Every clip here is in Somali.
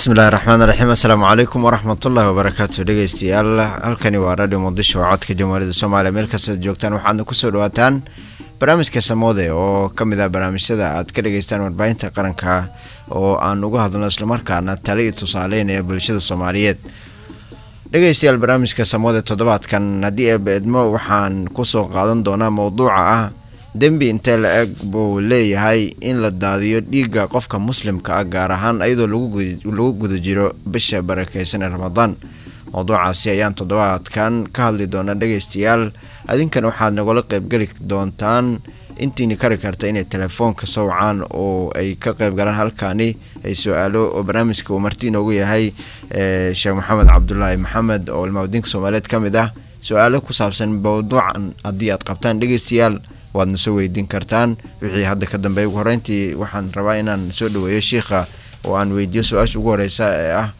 bismillahi raxmaan raxiim assalaamu calaykum waraxmatullahi wabarakaatu dhegeystayaal halkani waa radio muqdisho oo codka jamhuuriyadda soomaaliya meel kastaad joogtaan waxaadna kusoo dhawaataan barnaamijka samoode oo ka mid ah barnaamijyada aad ka dhageystaan warbaahinta qaranka oo aan uga hadlno islamarkaana tali iyo tusaaleynaya bulshada soomaaliyeed dhegeystayaal barnaamijka samoode toddobaadkan haddii eebeedmo waxaan kusoo qaadan doonaa mowduuca ah dembi intee la eg buu leeyahay in la daadiyo dhiigga qofka muslimka ah gaar ahaan iyadoo lagu guda jiro bisha barakeysan ee ramadaan mowduucaasi ayaan toddobaadkan ka hadli doonaa dhegeystayaal adinkan waxaad nagula qeybgeli doontaan intiini kari karta inay telefoonka sowcaan oo ay ka qeyb galaan halkaani ay su-aalo oo barnaamijka uu marti inoogu yahay sheekh maxamed cabdulaahi maxamed oo ilmaawdiinka soomaaliyeed ka mid ah su-aalo ku saabsan mowduucan haddii aad qabtaan dhegeystayaal waadna soo weydiin kartaan wixii hadda ka dambeeya ugu horeyntii waxaan rabaa inaan soo dhaweeyo shiikha oo aan weydiiyo su-aasha ugu horeysa ee ah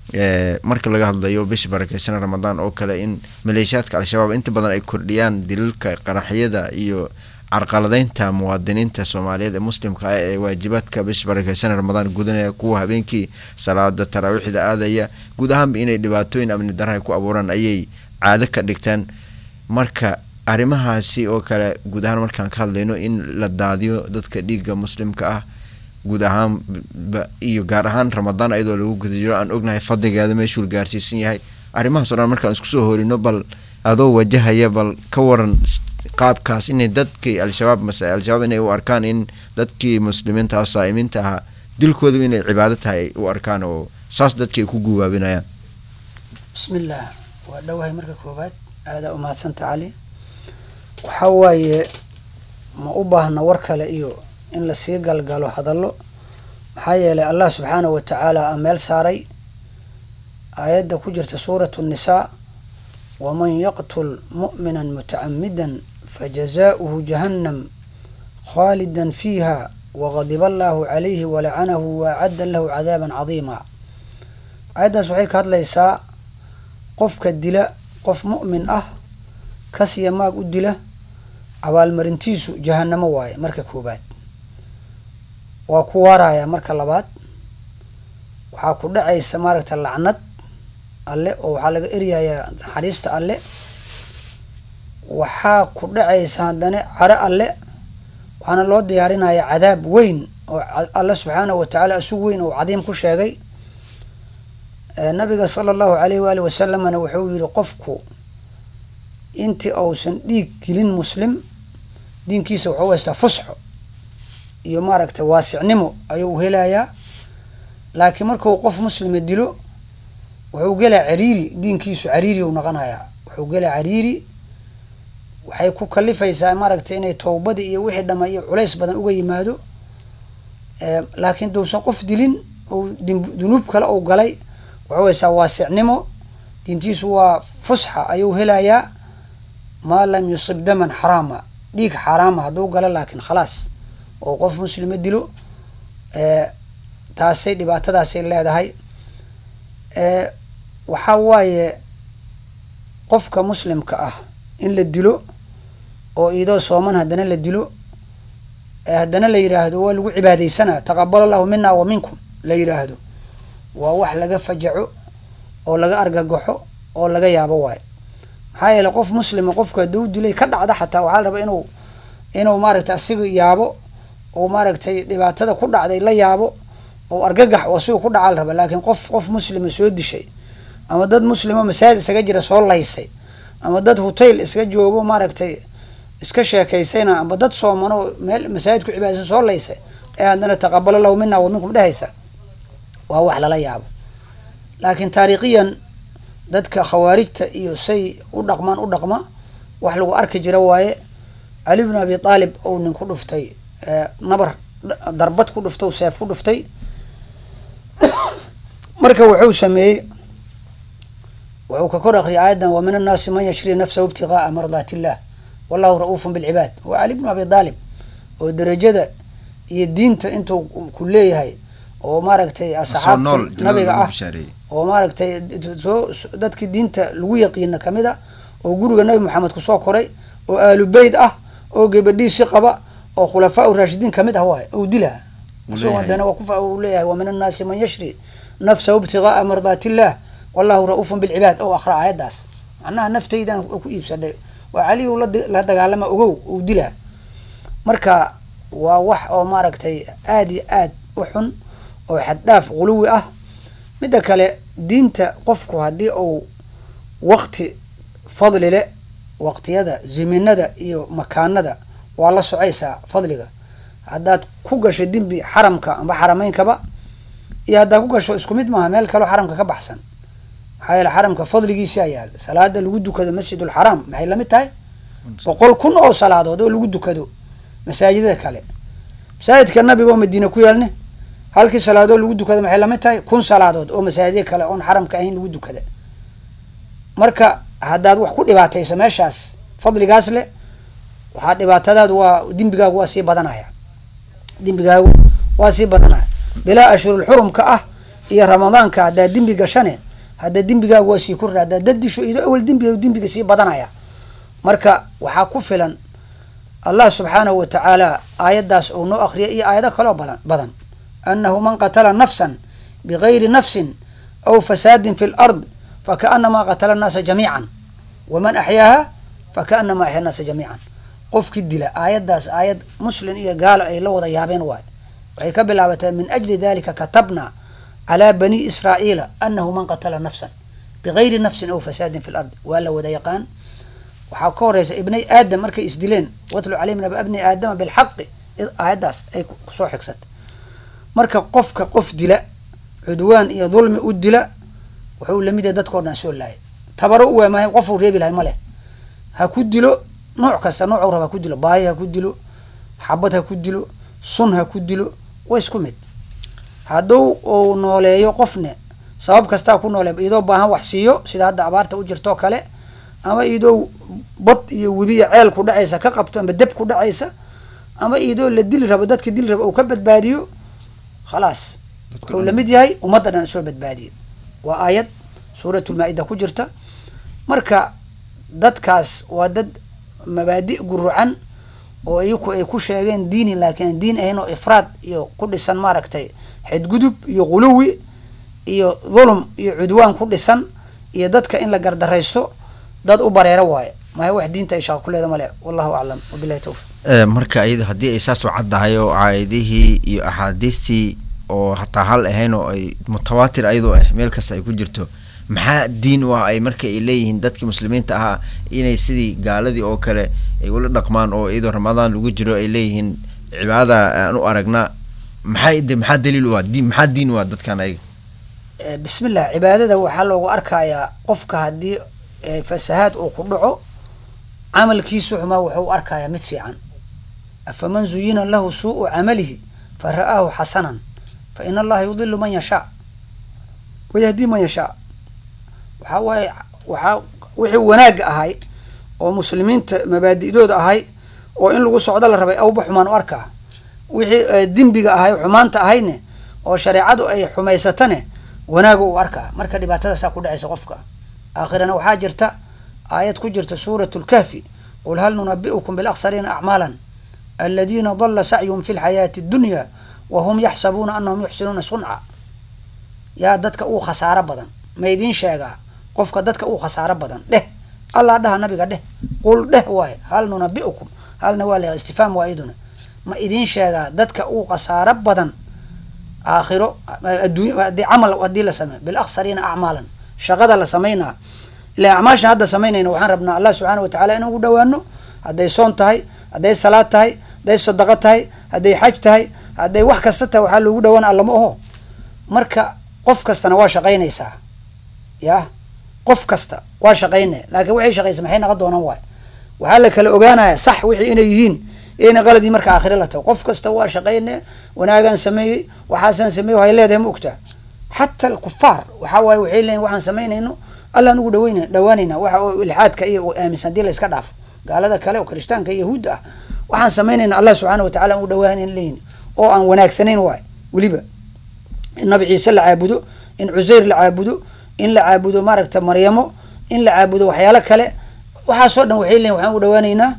marka laga hadlayo bisha barakeysan ramadaan oo kale in maleeshiyaadka al-shabaab inta badan ay kordhiyaan daliilka qaraxyada iyo carqaladeynta muwaadiniinta soomaaliyeed ee muslimka ah ee waajibaadka bisha barakeysan ramadaan gudanaya kuwa habeenkii salaada taraawiixda aadaya guud ahaanba inay dhibaatooyin amni darra ku abuuraan ayay caado ka dhigtaan marka arrimahaasi oo kale guud ahaan markaan ka hadlayno in la daadiyo dadka dhiigga muslimka ah guud ahaanba iyo gaar ahaan ramadaan iyadoo lagu guda jiro aan ognahay fadligeeda meeshuu gaarsiisan yahay arrimahaas o dhan markaan isku soo horino bal adoo wajahaya bal ka waran qaabkaas inay dadkii al-shabaab mase al-shabaab inay u arkaan in dadkii muslimiinta ah saa'imiinta ahaa dilkoodaba inay cibaado tahay ay u arkaan oo saas dadkii ay ku guwaabinayaan bismillaah waa dhowahay marka koowaad aadaa umahadsanta cali waxaa waaye ma u baahna war kale iyo in lasii galgalo hadallo maxaa yeelay allah subxaanahu wa tacaala a meel saaray aayadda ku jirta suuratu nnisaa waman yaqtul mu'mina mutacamidan fajazaa'uhu jahannam khaalidan fiiha waqadiba allaahu calayhi walacanahu waacadda lahu cadaaban cadiima aayaddaas waxay ka hadlaysaa qofka dila qof mu'min ah kasiya maag u dila abaalmarintiisu jahanamo waaye marka koobaad waa ku waaraya marka labaad waxaa ku dhacaysa maaragta lacnad alle oo waxaa laga eryayaa naxariista alle waxaa ku dhacaysa haddana caro alle waxaana loo diyaarinaya cadaab weyn oo alle subxaanahu watacaala isug weyn oo cadiim ku sheegay nabiga sala allahu alayh waali wasalamna wuxuu yihi qofku intii uusan dhiig gelin muslim diinkiisa wuxuu haystaa fusxo iyo maaragtay waasicnimo ayuu helayaa laakiin markuu qof muslima dilo wuxuu gelaa cariiri diinkiisu cariiri u noqonayaa wuxuu gelaa cariiri waxay ku kalifaysaa maaragtay inay towbadii iyo wixii dhama iyo culays badan uga yimaado laakiin duusan qof dilin ou dunuub kale uu galay wuxuu haystaa waasicnimo diintiisu waa fusxa ayuu helayaa maa lam yusib daman xaraama dhiig xaaraama hadduu galo laakiin khalaas oo qof muslima dilo taasay dhibaatadaasay leedahay waxaa waaye qofka muslimka ah in la dilo oo idoo sooman haddana la dilo haddana la yidhaahdo waa lagu cibaadeysanaa taqabal allahu mina wa minkum la yidhaahdo waa wax laga fajaco oo laga argagaxo oo laga yaabo waayo maxaa yeele qof muslima qofku hadduu dilay ka dhacda xataa waxaa la rabaa inuu inuu maaragtay asiga yaabo oo maaragtay dhibaatada ku dhacday la yaabo oo argagax oo asiga ku dhacaa la raba laakiin qof qof muslima soo dishay ama dad muslimo masaajid isaga jira soo laysay ama dad hotel iska joogo maaragtay iska sheekaysayna ama dad soomano meel masaajid ku cibaadaysan soo laysay ee haddana taqabalo lahu mina wa minkum dhehaysa waa wax lala yaabo laakiin taariikhiyan dadka khawaarijta iyo say u dhaqmaan u dhaqma wax lagu arki jira waaye cali bn abi aalib ou nin ku dhuftay nabar darbad ku dhuftay seef ku dhuftay marka wuxuu sameeyey wuxuu ka kor akriyay aayadan wa min annaasi man yashri nafsahu ibtigaaa mardaat illah wallahu ra-uufun bilcibaad waa cali bnu abi aalib oo darajada iyo diinta intuu ku leeyahay oo maaragtay asxaabti nabiga ah oo maaragtay soo dadkii diinta lagu yaqiina kamid a oo guriga nabi maxamed kusoo koray oo aalu beyt ah oo gabadhiisi qaba oo khulafaa u raashidiin kamid ah waay ou dilaa isagoo dana waa ku leeyahay wa min annaasi man yashri nafsahu ibtigaaa mardaati illah wallahu ra-uufun bilcibaad ou akra aayaddaas macnaha naftaydan ku iibsadhay waa caliyu la dagaalama ogow uu dilaa marka waa wax oo maaragtay aada iyo aad u xun oo xaddhaaf quluwi ah midda kale diinta qofku haddii uu waqti fadli le waqtiyada ziminada iyo makaanada waa la socaysaa fadliga haddaad ku gasho dembi xaramka amba xarameynkaba iyo haddaad ku gasho isku mid maaha meel kaleo xaramka ka baxsan maxaa yeele xaramka fadligiisa yaal salaada lagu dukado masjidulxaraam maxay lamid tahay boqol kun oo salaadood oo lagu dukado masaajidada kale masaajidka nabiga oo madiina ku yaalne halkii salaadood lagu dukada maxay lamid tahay kun salaadood oo masaajida kale oon xaramka ahayn lagu dukada marka haddaad wax ku dhibaatayso meeshaas fadligaas leh waxaa dhibaatadaadu waa dembigaagu waa sii badanaya dembigaagu waa sii badanaya bilaa ashhurul xurumka ah iyo ramadaanka haddaad dembi gashane hadda dembigaagu waa sii korra haddaad dad disho ido awel dembiga dembiga sii badanaya marka waxaa ku filan allah subxaanahu wa tacaala aayaddaas uu noo akriya iyo aayado kaloo badan badan annahu man qatala nafsan bigayri nafsin aw fasaadin fi lard fakaanamaa qatala annaasa jamiican waman axyaaha fakaanamaa axya annaasa jamiican qofkii dila aayaddaas aayad muslin iyo gaalo ay la wada yaabeen waayo waxay ka bilaabataa min ajli dalika katabna calaa bani israa'iila anahu man qatala nafsan bigayri nafsin aw fasaadin fi lard waa la wada yaqaan waxaa ka horeysa ibnay aadam markay isdileen watlu calayhim naba bni aadama bilxaqi aayaddaas ay kusoo xigsatay marka qofka qof dila cudwaan iyo dulmi u dila wuxuu lamid yahay dadkao dhan soo laayay tabaro u waamahay qofuu reebi lahay ma leh ha ku dilo nooc kasta noocuu raba ha ku dilo baahi ha ku dilo xabad ha ku dilo sun ha ku dilo waa isku mid hadduu uu nooleeyo qofne sabab kastaa ku noole iyadoo baahan wax siiyo sida hadda abaarta u jirtoo kale ama iyadoo bad iyo webiya ceel ku dhacaysa ka qabto ama deb ku dhacaysa ama iyadoo la dili rabo dadka dili rabo uu ka badbaadiyo khalaas wuxuu lamid yahay ummadda dhan soo badbaadiyo waa aayad suuratulmaa-ida ku jirta marka dadkaas waa dad mabaadi gurucan oo iyaku ay ku sheegeen diini laakiin diin ahayn oo ifraad iyo ku dhisan maaragtay xadgudub iyo quluwi iyo dhulum iyo cudwaan ku dhisan iyo dadka in la gardaraysto dad u bareero waaye maya wax diinta ay shaqa ku leeda male wallahu aclam wabilahi tawfiq marka iyado haddii ay saas u caddahay oo caayadihii iyo axaadiistii oo hataa hal ahayn oo ay mutawaatir ayadoo ah meel kasta ay ku jirto maxaa diin u ah ay marka ay leeyihiin dadkii muslimiinta ahaa inay sidii gaaladii oo kale ay ula dhaqmaan oo iyadoo ramadaan lagu jiro ay leeyihiin cibaadada aan u aragnaa maxaa de maxaa daliil u ah diin maxaa diin u ah dadkan ayaga bismillah cibaadada waxaa loogu arkayaa qofka haddii fasahaad uu ku dhaco camalkiisu xumaa wuxuu u arkayaa mid fiican afaman zuyina lahu suu'u camalihi fa ra'aahu xasanan fa in allaha yudilu man yashaa wayahdii man yashaa waxaa waaye waxaa wixii wanaagga ahay oo muslimiinta mabaadi'dooda ahay oo in lagu socdo la rabay awba xumaan u arkaa wixii dembiga ahay xumaanta ahayne oo shareecadu ay xumaysatane wanaaga u arkaa marka dhibaatadaasaa ku dhacaysa qofka aakhirana waxaa jirta aayad ku jirta suurat lkahfi qul hal nunabi'ukum bilaksariina acmaalan aladiina dala sacyuhum fi lxayaati addunya wa hum yaxsabuuna anahum yuxsinuuna sunca yaa dadka uu khasaaro badan ma idiin sheegaa qofka dadka uu khasaaro badan dheh allah dhaha nabiga dheh qul dheh waaye hal nunabi'ukum halna waa la istifhaam waa iyaduna ma idiin sheegaa dadka uu khasaaro badan aakhiro adduunya haddii camal haddii la sameeyo bilaksariina acmaalan shaqada la samaynaa ila acmaasha hadda samaynayna waxaan rabnaa allah subxaana watacala inaan ugu dhawaano hadday soon tahay hadday salaad tahay hadday sadaqo tahay hadday xaj tahay hadday wax kasta tahay waxaa loogu dhawaana allama oho marka qof kastana waa shaqaynaysaa yah qof kasta waa shaqayne laakiin waxay shaqaysa maxay naqa doonaan waay waxaa la kala ogaanaya sax wixii inay yihiin ina qaladii marka aakhire la tago qof kasta waa shaqayne wanaagaan sameeyey waxaasaan sameeyey waxay leedahay ma ogtaa xata alkufaar waxaa waaye waxay leeyihin waxaan samaynayno allaan ugu dhaweyna dhawaanayna waxa oo ilxaadka iyo aaminsan hadii la iska dhaafo gaalada kale oo kirishtaanka iyo yahuudda ah waxaan samaynayna allah subxaana watacala aan ugu dhawaanayn leeyihin oo aan wanaagsanayn waay weliba in nabi ciise la caabudo in cuseyr la caabudo in la caabudo maaragta maryamo in la caabudo waxyaalo kale waxaasoo dhan waxay leeyihin waxaan ugu dhawaanaynaa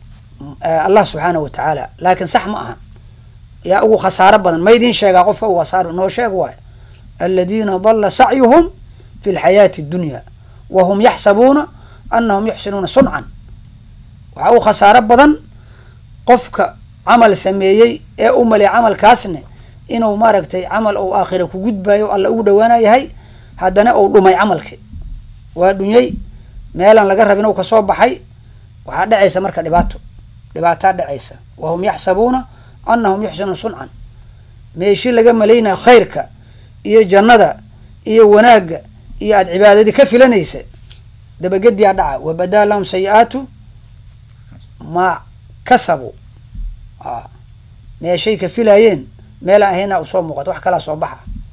allah subxaana wa tacaala laakiin sax ma aha yaa ugu khasaaro badan ma idiin sheegaa qofka ugu khasaaro noo sheeg waay aladiina dalla sacyuhum fi lxayaati addunya wa hum yaxsabuuna anahum yuxsinuuna suncan waxaa u khasaaro badan qofka camal sameeyey ee u malay camalkaasne inuu maaragtay camal ou aakhira ku gudbayo alla ugu dhawaana yahay haddana uu dhumay camalki waa dhunyey meelaan laga rabin uu kasoo baxay waxaa dhacaysa marka dhibaato dhibaataa dhacaysa wa hum yaxsabuuna anahum yuxsinuuna suncan meeshii laga malaynaya khayrka iyo jannada iyo wanaagga iyo aada cibaadadii ka filanaysa dabagediyaa dhaca wabadaa lahum sayi-aatu maa kasabu a meeshay ka filaayeen meelaan ahayna usoo muuqato wax kalaa soo baxa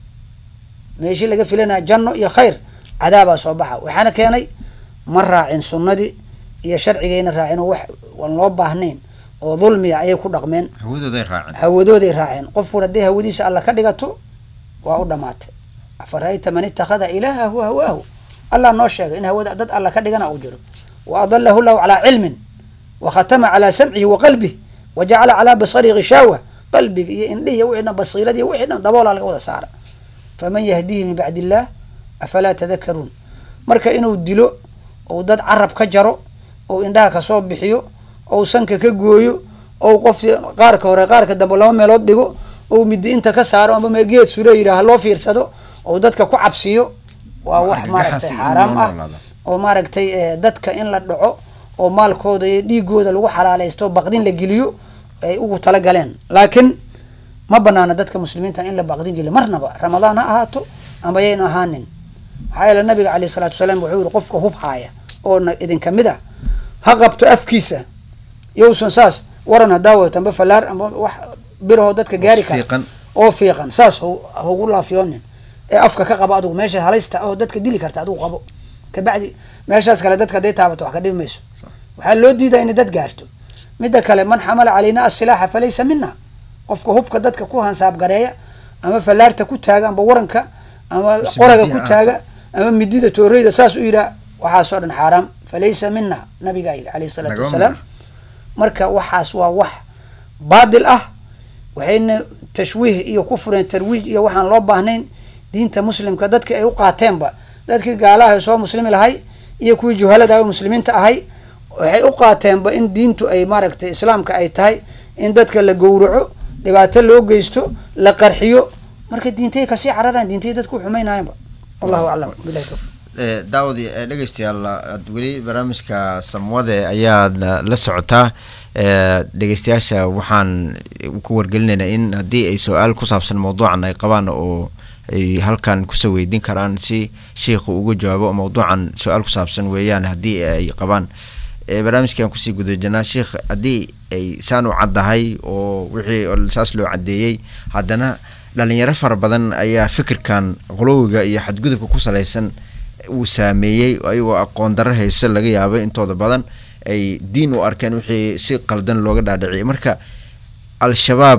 meeshii laga filanaya janno iyo khayr cadaabaa soo baxa waxaana keenay ma raacin sunnadii iyo sharcigayna raacin oo wax aan loo baahnayn oo dulmiya ayay ku dhaqmeen hawadooday raaceen hawadooday raaceen qofkun hadday hawadiisa alla ka dhigato waa u dhamaatay afara'ayta man ittakhada ilaahahu hawaahu allah noo sheegay in hawada dad alla ka dhigana uu jiro wa adalahu llahu calaa cilmin wa khatama calaa samcihi wa qalbih wa jacala calaa basarihi gishaawa qalbiga iyo indhihi wixii dhan basiiradi wixii dhan daboolaa laga wada saara faman yahdihi min bacdi illah afalaa tadakaruun marka inuu dilo ou dad carab ka jaro ou indhaha kasoo bixiyo ou sanka ka gooyo ou qof qaarka hore qaarka dambe laba meelood dhigo ou midi inta ka saaro amba geed sure yidhaah loo fiirsado ou dadka ku cabsiyo waa wax maaragtay xaaraam ah oo maaragtay dadka in la dhaco oo maalkooda iyo dhiigooda lagu xalaaleysto baqdin la geliyo ay ugu talagaleen laakiin ma banaana dadka muslimiinta in la baqdin geliyo marnaba ramadaan ha ahaato amba yayna ahaanin maxaa yeele nabiga caleyh isalaatu wasalaam wuxuu yihi qofka hub haaya oo idinka mid ah ha qabto afkiisa yowsan saas waran hadaa wadato amba falaar amba wax birahoo dadka gaari kara oo fiiqan saas haugu laafiyoonin ee afka ka qabo adugu meesha halaysta oo dadka dili karta adigu qabo kabacdi meeshaas kale dadka haday taabato wax ka dhibi mayso waxaa loo diidaa inay dad gaarto midda kale man xamala calayna asilaaxa falaysa mina qofka hubka dadka ku hansaab gareeya ama falaarta ku taaga amba waranka ama qoraga ku taaga ama midida tooreyda saas u yidhaa waxaasoo dhan xaaraam falaysa mina nabigaa yidhi alayh isalaatu wasalaam marka waxaas waa wax baadil ah waxayna tashwiih iyo ku fureen tarwiij iyo waxaan loo baahnayn diinta muslimka dadki ay u qaateenba dadkii gaalaha soo muslimi lahay iyo kuwii juhalada muslimiinta ahay waxay u qaateenba in diintu ay maaragtay islaamka ay tahay in dadka la gowraco dhibaato loo geysto la qarxiyo marka diintay kasii cararaan diintay dadku xumaynayanba wallahu aclam bilahi tawfiq daawadi dhegeystayaal aad weli barnaamijka samwade ayaad la socotaa dhegeystayaasha waxaan ku wargelinaynaa in haddii ay su-aal ku saabsan mawduucan ay qabaan oo ay halkan kusoo weydiin karaan si sheikhu ugu jawaabo mawduucan su-aal ku saabsan weeyaan haddii ay qabaan barnaamijkan kusii gudajinaa sheikh haddii ay saan u caddahay oo wixii saas loo caddeeyey haddana dhalinyaro fara badan ayaa fikirkan qolowiga iyo xadgudubka ku salaysan uu saameeyey ayagoo aqoon darro hayso laga yaabay intooda badan ay diin u arkeen wixii si qaldan looga dhaadhiciyay marka al-shabaab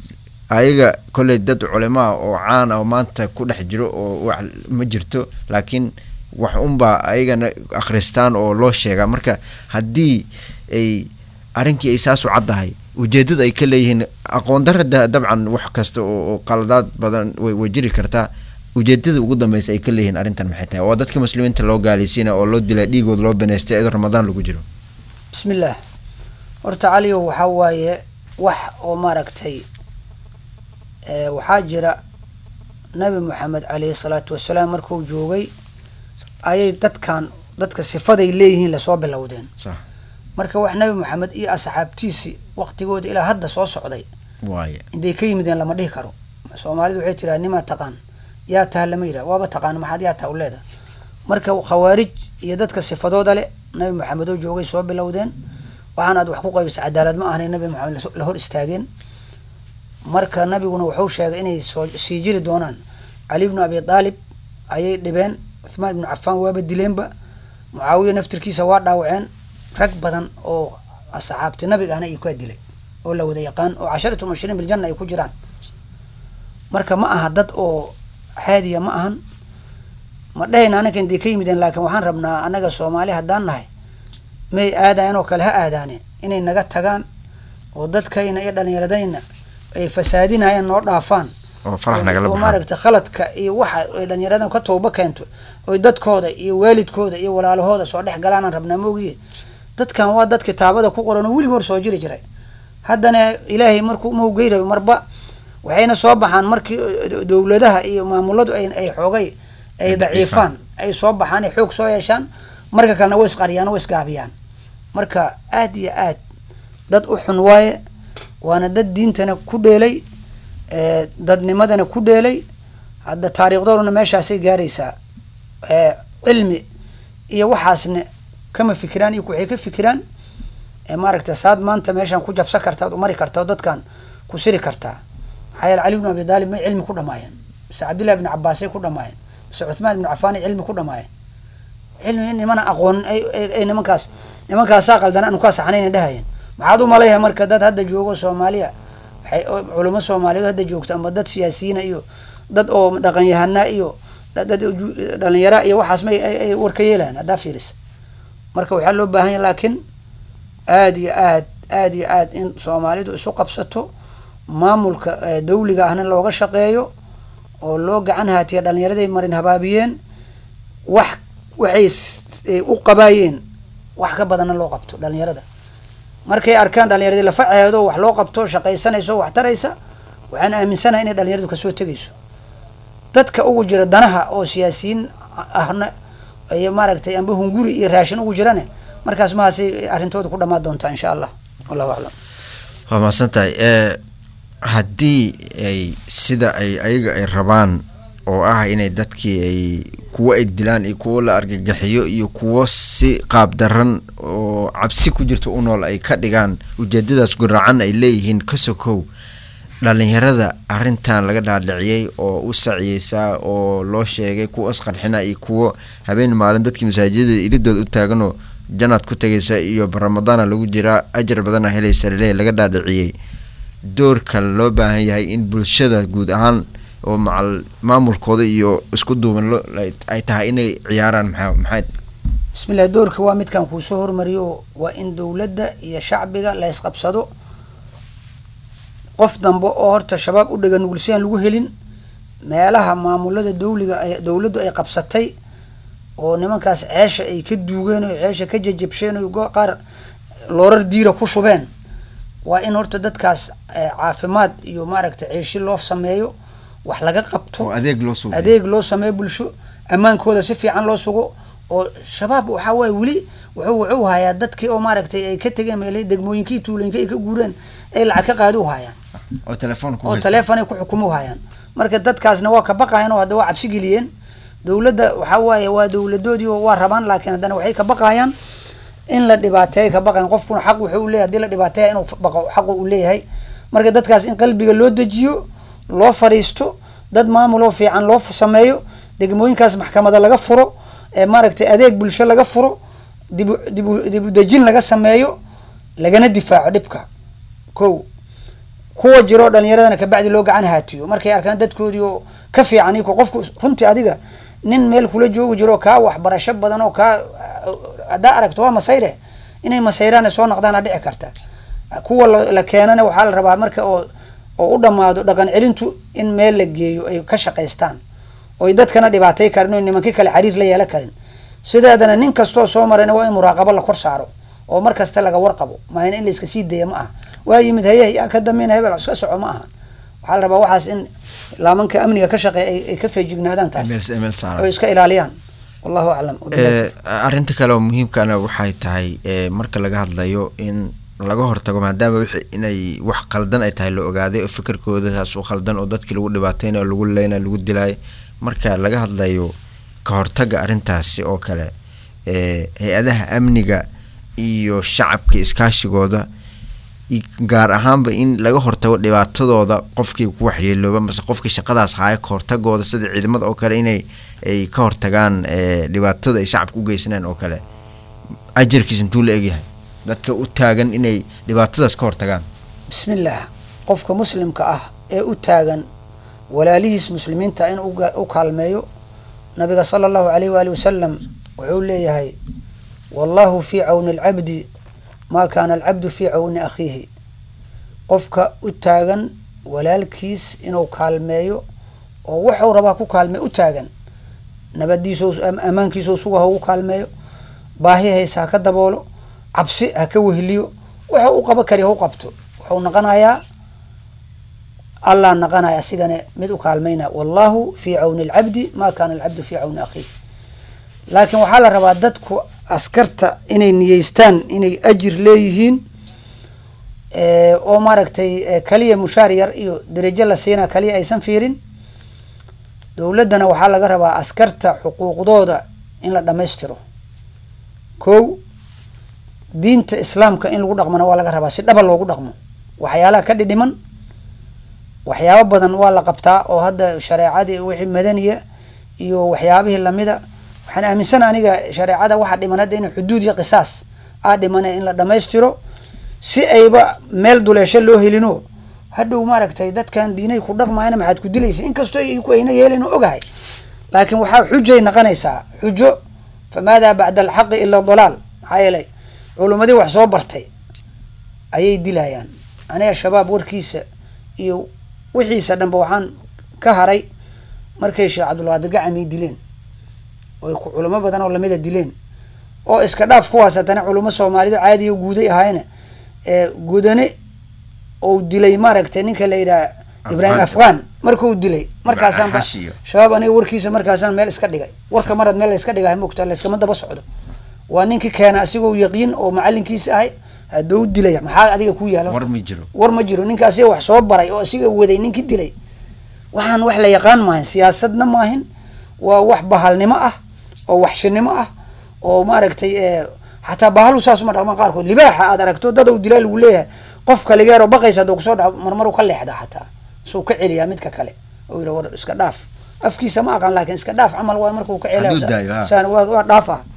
ayaga kolley dad culimaa oo caan ah oo maanta ku dhex jiro oo wax ma jirto laakiin wax unbaa ayagana akhristaan oo loo sheegaa marka haddii ay arrinkii ay saas u caddahay ujeedada ay ka leeyihiin aqoon darada dabcan wax kasta oo qaladaad badan way jiri kartaa ujeedada ugu dambeysa ay ka leeyihiin arrintan maxay tahay waa dadka muslimiinta loo gaalaysiina oo loo dilay dhiigood loo baneystay iyadoo ramadaan lagu jiro bismillaah horta caliyo waxaa waaye wax oo maaragtay waxaa jira nabi moxamed caleyhi salaatu wasalaam markuu joogay ayay dadkan dadka sifaday leeyihiin lasoo bilowdeen marka wax nabi moxamed iyo asxaabtiisi waqtigooda ilaa hadda soo socday waaya intay ka yimideen lama dhihi karo soomaalidu waxay tiraa nimaa taqaan yaa taha lama yidhah waaba taqaan maxaad yaa taha u leeda marka khawaarij iyo dadka sifadooda leh nabi moxamed oo joogay soo bilowdeen waxaan aad wax ku qaybisa cadaalad ma ahnay nabi moxamed la hor istaageen marka nabiguna wuxuu sheegay inay soo sii jiri doonaan cali bnu abi aalib ayay dhibeen cuthmaan ibnu cafaan waaba dileenba mucaawiya naftirkiisa waa dhaawaceen rag badan oo asxaabti nabiga ahna ay kaa dilay oo la wada yaqaan oo casharatu mubashiriin biljanna ay ku jiraan marka ma aha dad oo xaadiya ma ahan ma dhehayna anaka intay ka yimideen laakiin waxaan rabnaa annaga soomaali haddaan nahay may aadayan oo kale ha aadaane inay naga tagaan oo dadkayna iyo dhallinyaradayna ay fasaadinayaan noo dhaafaan oo farax nagala oo baxaan maaragtay khaladka iyo waxa ay dhalinyaradan ka tooba keento oy dadkooda iyo waalidkooda iyo walaalahooda soo dhex galaanaan rabnaa moogiye dadkan waa dad kitaabada ku qoran oo welig hor soo jiri jiray haddana ilaahay markuu mawgey rabay marba waxayna soo baxaan markii eh, dowladaha iyo maamuladu ay ay xoogay ay Ay daciifaan ay soo baxaan ay xoog soo yeeshaan marka kalena way isqariyaan way isgaabiyaan marka aad iyo aad dad u xun waaye waana dad diintana ku dheelay eh, dadnimadana ku dheelay hadda taariikhdooduna meeshaasay gaaraysaa eh, cilmi iyo waxaasna kama fikiraan iyo waxay ka fikiraan ee maaragta saad maanta meeshaan ku jabsan kartaa u mari kartaa oo dadkan ku siri kartaa maxaa yeele cali bnu abi daalib may cilmi ku dhamaayeen mise cabdillahi bni cabaasay ku dhamaayeen mise cuthmaan ibnu cafaanay cilmi ku dhamaayeen cilmi nimana aqoon ay ay- ay nimankaas nimankaasaa qaldan aanu kaa saxnayna dhahayeen maxaad u malayha marka dad hadda joogo soomaaliya waxay oo culamo soomaaliyeed hadda joogta ama dad siyaasiyiina iyo dad oo dhaqanyahana iyo dad dad ju- dhalinyara iyo waxaas may ay ay war ka yeelayan haddaa fiiris marka waxaa loo baahan yahay laakiin aad iyo aad aad iyo aad in soomaalidu isu qabsato maamulka eh, dawliga ahna looga shaqeeyo oo loo gacan haatiya dhalinyaraday marin habaabiyeen wax waxay s- eh, u qabaayeen wax ka badanna loo qabto dhalinyarada markay arkaan dhalinyaradii lafaceedo wax loo qabto shaqaysanayso wax taraysa waxaan aaminsanahay inay dhalinyaradu kasoo tegayso dadka ugu jira danaha oo siyaasiyiin ahna ay maaragtay amba hunguri iyo raashin ugu jirane markaas mahaasay arrintooda ku dhamaan doontaa insha allah wallahu aclam waa mahadsan tahay ee haddii ay sida ay ayaga ay rabaan oo ah inay dadkii ay kuwo ay dilaan iyo kuwo la argagaxiyo iyo kuwo si qaab daran oo cabsi ku jirto u nool ay ka dhigaan ujeedadaas guracan ay leeyihiin ka sokow dhalinyarada arrintan laga dhaadhiciyey oo u saciyeysaa oo loo sheegay kuwa isqarxina iyo kuwo habeen maalin dadkii masaajidada iridooda u taaganoo janaad ku tegaysa iyo ramadaana lagu jiraa ajar badana helaysa laleeyahy laga dhaadhiciyey doorka loo baahan yahay in bulshada guud ahaan oo macal maamulkooda iyo isku duuban lo ay tahay inay ciyaaraan maxaa maxay bismillah doorka waa midkan kuusoo hormariyo waa in dowladda iyo shacbiga la isqabsado qof dambe oo horta shabaab u dhega nugul si aan lagu helin meelaha maamulada dawliga ay dowladdu ay qabsatay oo nimankaas ceesha ay ka duugeen oo ceesha ka jajabsheen oo go- qaar loorar diira ku shubeen waa in horta dadkaas eh, caafimaad iyo maaragtay ceeshi loo sameeyo wax laga qabto oo adeeg loo suuqay adeeg loo sameeyo bulsho ammaankooda si fiican loo sugo oo shabaab waxaa waaye weli wuxuu wuxuu hayaa dadkii oo maaragtay ay ka tegeen meelay degmooyinkii tuulooyinkii ay ka guureen ay lacag ka qaadi u hayaan oo telefoon ku oo haysta. taleefon ay ku xukumu hayaan marka dadkaasna waa ka baqayan oo hadda waa cabsi geliyeen dowladda waxaa waaye waa dowladoodii oo waa rabaan laakiin haddana waxay ka baqayaan in la dhibaateeya ka baqayan qofkuna xaq wuxuu u leeyahay hadii la dhibaateeya inuu baqo xaqu u leeyahay marka dadkaas in qalbiga loo dejiyo loo fariisto dad maamuloo fiican loo f- sameeyo degmooyinkaas maxkamada laga furo ee maaragtay adeeg bulsho laga furo dibu dibu dibu dejin laga sameeyo lagana difaaco dhibka ko kuwa jiroo dhalinyaradana kabacdi loo gacan haatiyo markay arkaan dadkoodii oo ka fiican iko qofku runtii adiga nin meel kula joogi jiro kaa waxbarasho badan oo kaa haddaa aragto waa masayre inay masayraan soo noqdaana dhici karta kuwa la la keenana waxaa la rabaa marka oo oo u dhammaado dhaqan celintu in meel la geeyo ay ka shaqaystaan oy dadkana dhibaatay karin oo nimankii kale xiriir la yeelan karin sideedana nin kastoo soo marayna waa in muraaqabo la kor saaro oo mar kasta laga warqabo maayna in la iska sii daya ma aha waa yimid haye yaa ka dambeyn hebel iska soco ma aha waxaa la rabaa waxaas in laamanka amniga ka shaqeeya ay- ay ka feejignaadaan taas Email- email saaran. oo iska ilaaliyaan wallahu aclam Ee, arrinta kale oo muhiimkana waxay tahay ee, marka laga hadlayo in laga hortago maadaama wixii inay wax qaldan ay tahay la ogaaday oo fikirkooda saas u qaldan oo dadkii lagu dhibaateynayo lagu leynayo lagu dilaayo marka laga hadlayo ka hortaga arrintaasi oo kale ee, hay-adaha amniga iyo shacabka iskaashigooda i- gaar ahaanba in laga hortago dhibaatadooda qofkii ku waxyeelooba mase qofkii shaqadaas haya ka hortagooda sida ciidamada oo kale inay ay ka hortagaan ee, dhibaatada ay shacabka u geysanaan oo kale ajarkiis intuu la egyahay dadka u taagan inay dhibaatadaas ka hortagaan bismillaah qofka muslimka ah ee u taagan walaalihiis muslimiinta in uga- u kaalmeeyo nabiga sala allahu alayh waali wasalam wuxuu leeyahay wallahu fii cawni alcabdi maa kaana alcabdu fii cawni akhiihi qofka u taagan walaalkiis inuu kaalmeeyo oo wuxuu rabaa ku kaalmee u taagan nabadiisoo ammaankiisoo suga ha ugu kaalmeeyo baahi haysa ha ka daboolo cabsi ha ka wehliyo wuxuu u qaba kari ha u qabto wuxuu naqanayaa allah naqanaya asigana mid u kaalmayna wallahu fii cawni alcabdi ma kana alcabdu fii cawni akhiih laakiin waxaa la rabaa dadku askarta inay niyeystaan inay ajir leeyihiin oo maaragtay kaliya mushaar yar iyo derajo la siinaa kaliya aysan fiirin dowladdana waxaa laga rabaa askarta xuquuqdooda in la dhammaystiro kow diinta islaamka in lagu dhaqmana waa laga rabaa si dhaba loogu dhaqmo waxyaalaha ka dhidhiman waxyaabo badan waa la qabtaa oo hadda shareecadii wixii madaniya iyo waxyaabihii lamida waxaan aaminsana aniga shareecada waxaa dhiman hadda in xuduud iyo qisaas aa dhimana in la dhammaystiro si ayba meel duleesho loo helino hadhow maaragtay dadkan diinay ku dhaqmayana maxaad ku dilaysa inkastoo ku ayna yeelan ogahay laakiin waxaa xujay naqanaysaa xujo famaadaa bacda alxaqi ila dalaal maxaa yeelay culumadii wax soo bartay ayay dilayaan aniga shabaab warkiisa iyo wixiisa dhanba waxaan ka haray markay sheekh cabdulqaadir gacami dileen oy culamo badan oo lamida dileen oo iska dhaaf kuwaas haddana culamo soomaalidu caadiya guuday ahaayna gudane ou dilay maaragtay ninka la yidhaha ibraahim afghan markuu dilay markaasaan shabaab aniga warkiisa markaasaan meel iska dhigay warka marad meel la iska dhigay mogta layskama daba socdo waa ninkii keena asigoo yaqiin oo macalinkiisa ahay hadduu dilay maxaa adiga ku yaala war ma jiro war ma jiro ninka asiga wax soo baray oo asiga waday ninkii dilay waxaan wax la yaqaan maahin siyaasadna maahin waa wax bahalnimo ah oo waxshinimo ah oo maaragtay xataa bahalu saasuma dhaqmaan qaarkood libaaxa aad aragto dad u dilaa lagu leeyahay qof kaligeero baqaysa hadduu kusoo dhaco marmaru ka leexda xataa suu ka celiyaa midka kale oo yidha war iska dhaaf afkiisa ma aqaan laakiin iska dhaaf camal waa markuu ka celiya waa dhaaf ah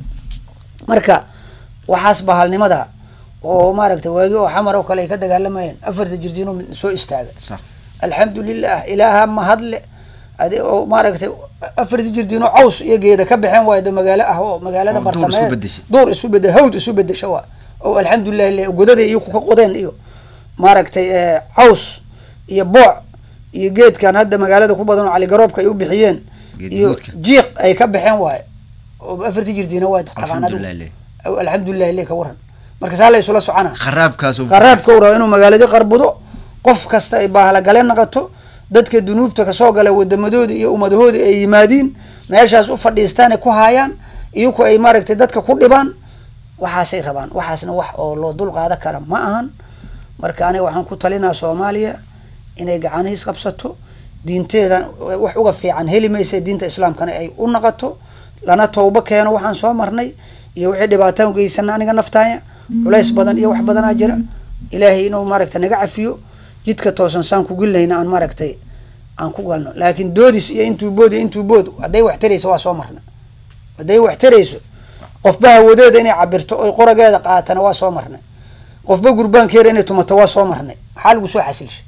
marka waxaas bahalnimada oo maaragtay waagi oo xamar oo kale ay ka dagaalamayeen afarta jirdiinoo soo istaaga alxamdu lilah ilaaha mahadle adi oo maaragtay afarta jirdiinoo caws iyo geeda ka baxeen waayo de magaalo ah oo magaalada bartameed duur isu bede hawd isu bedesha waa oo alxamdulilah le godada iyo kuka qodeen iyo maaragtay caws iyo booc iyo geedkan hadda magaalada ku badan oo caligaroobka ay u bixiyeen iyo jiiq ay ka baxeen waayo oo afarta jirdiina waa taqaan alxamdulilah le ka waran marka saa la isula socona kharaabkaas kharaabka u raba inuu magaaladii qarbudo qof kasta ay bahalagale naqato dadka dunuubta kasoo gala wadamadoodi iyo ummadahoodi ay yimaadiin meeshaas u fadhiistaan ay ku haayaan iyaku ay maaragtay dadka ku dhibaan waxaasay rabaan waxaasna wax oo loo dul qaada kara ma ahan marka aniga waxaan ku talinaa soomaaliya inay gacanihiis qabsato diinteeda wax uga fiican heli maysa diinta islaamkana ay u naqato lana tawbo keeno waxaan soo marnay iyo wixii dhibaataan geysana aniga naftaaya culays badan iyo wax badanaa jira ilaahay inuu maaragtay naga cafiyo jidka toosan saan ku gelinayna aan maaragtay aan ku galno laakiin doodis iyo intuu bood iyo intuu bood hadday wax tarayso waa soo marna hadday wax tarayso qofba hawadeeda inay cabirto oy qorageeda qaatana waa soo marnay qofba gurbaankeeda inay tumato waa soo marnay maxaa lagu soo xasilshay